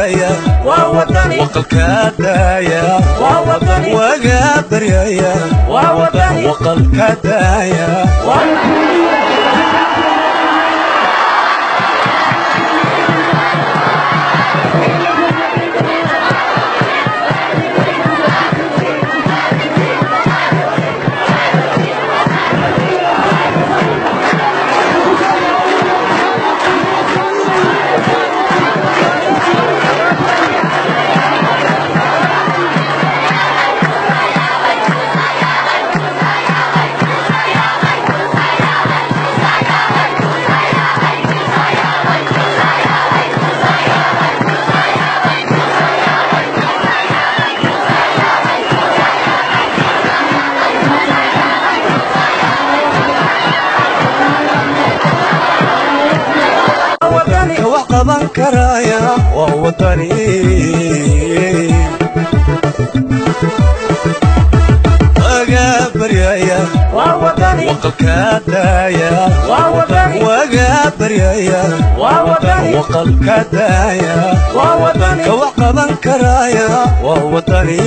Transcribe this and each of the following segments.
baryaya waqalkaa daaya wagaa baryaya waqalkaa daaya ka wax qaban karaya waa wadani wagaa baryaya waqalkaa daaya wagaa baryaya waqalkaa daaya ka wax qaban karaya waa wadani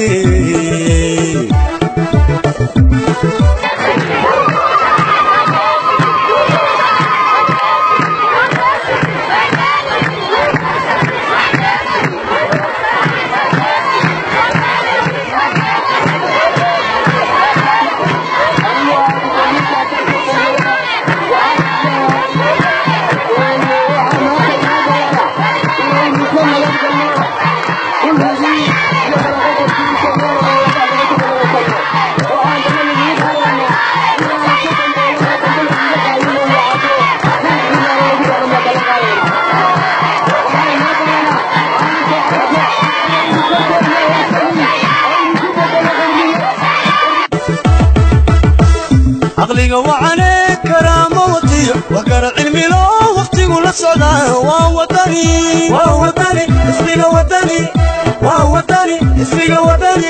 caqliga wacane karaama watiyo waa kara cilmilo wakhtigu la socdaa waa wadani waa wadani ismiga wadani waa wadani ismiga wadani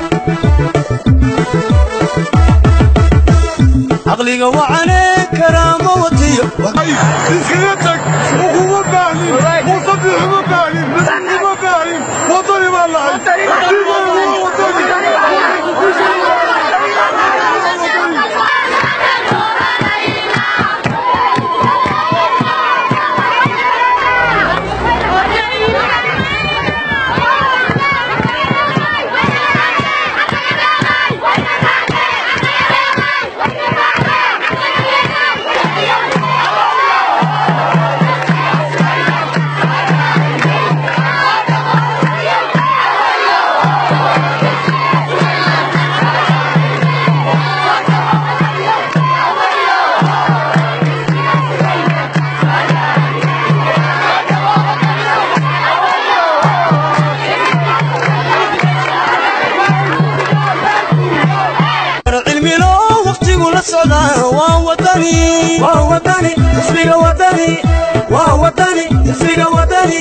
caqliga wacane karaama watiyo iskaga tag uguma baahnin musadix uma baahnin uma baahnin wadani baa lahay cilmilo wakhtigu la socdaa waa wadani waa wadani ismiga wadani waa wadani ismiga wadani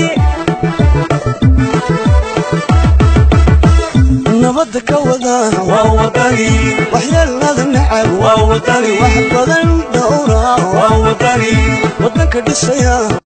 nabadda ka wada waa wadani waxyeelada nacab waa wadani wax badan dhowra waa wadani wadanka dhisaya